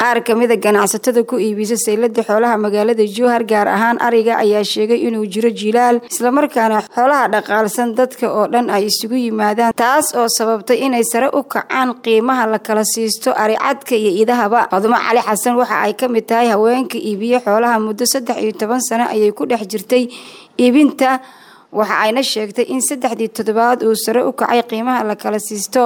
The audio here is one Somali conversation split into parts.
qaar kamida ganacsatada ku iibisa saylada xoolaha magaalada jowhar gaar ahaan ariga ayaa sheegay inuu jiro jilaal islamarkaana xoolaha dhaqaalsan dadka oo dhan ay isugu yimaadaan taas oo sababtay inay sare u kacaan qiimaha la kala siisto aricadka iyo idahaba fadumo cali xasan waxa ay ka mid tahay haweenka iibiye xoolaha muddo saddex iyo toban sano ayay ku dhex jirtay iibinta waxa ayna sheegtay in saddexdii toddobaad uu sare u kacay qiimaha la kala siisto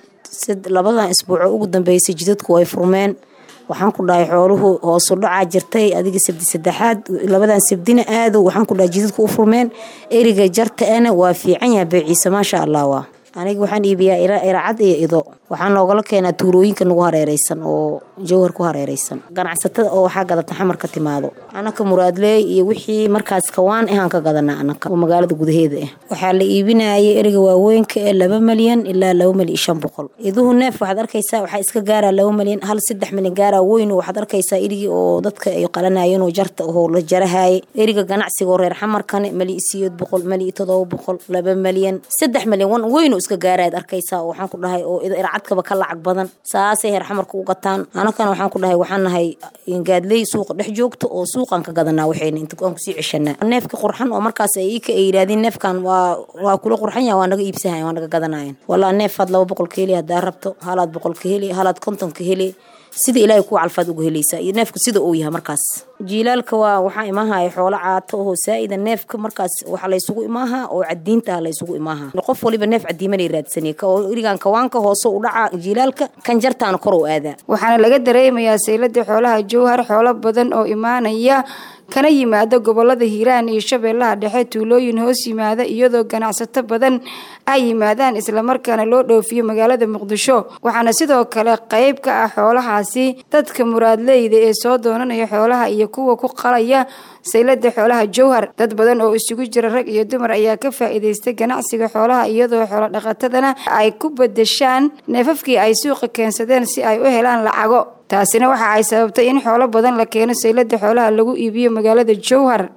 labadan isbuuco ugu dambeysay jidadku way furmeen waxaan ku dhahay xooluhu hoosu dhacaa jirtay adiga sabdi saddexaad labadan sabdina aado waxaan ku dhahay jidadku u furmeen eriga jartaana waa fiican yaha beeciisa maasha allah waa aniga waxaan iibiyaa iracad iyo ido waxaa noogala keenaa tuulooyinka nagu hareereysan oo jowhar ku hareereysan ganacsatada oo waxaa gadata xamar ka timaado anaka muraadleey iyo wixii markaas kawaan ahaan ka gadanaa anaka oo magaalada gudaheeda ah waxaa la iibinayay eriga waaweynka ee laba malyan ilaa laba malyan iyo shan boqol iduhu neef waxaad arkaysaa waxaa iska gaaraa laba malyan hal saddex malyan gaaraa weyn waxaad arkaysaa erigii oo dadka ay qalanayeen oo jarta oo la jarahaye eriga ganacsiga oo reer xamarkane mali siyeed boqol mali todoba boqol laba malyan saddex malyan wan weyn iska gaaraad arkaysaa waxaan ku dhahay oo ircadkaba ka lacag badan saasay heer xamarka u gataan anakana waxaan ku dhahay waxaan nahay gaadley suuqa dhex joogto oo suuqan ka gadanaa waxayna inta aan kusii ceshanaa neefka qurxan oo markaas ay ika ay yidhaahdeen neefkan waa waa kula qurxan yaha waa naga iibsahayan waa naga gadanayan walaa neefaad laba boqol ka heli haddaa rabto halaad boqol ka heli halaad konton ka heli sida ilaahay ku calfaad uga helaysaa iyo neefka sida uu yahay markaas jiilaalka waa waxaa imaahaya xoolo caato oo saa'ida neefka markaas waxa laysugu imaaha oo cadiinta laysugu imaaha qof waliba neef cadiimanay raadsanay oo irigan kawaanka hoose u dhaca jiilaalka kan jartaana kor u aadaa waxaana laga dareemayaa saylada xoolaha jowhar xoolo badan oo imaanaya kana yimaada gobolada hiiraan iyo shabeellaha dhexe tuulooyin hoos yimaada iyadoo ganacsato badan ay yimaadaan islamarkaana loo dhoofiyo magaalada muqdisho waxaana sidoo kale qayb ka ah xoolahaasi dadka muraadleyda ee soo doonanaya xoolaha iyo kuwa ku qalaya saylada xoolaha jowhar dad badan oo isugu jira rag iyo dumar ayaa ka faa'iidaystay ganacsiga xoolaha iyadoo xoolo dhaqatadana ay ku bedeshaan neefafkii ay suuqa keensadeen si ay u helaan lacago taasina waxa ay sababtay in xoolo badan la keeno saylada xoolaha lagu iibiyo magaalada jowhar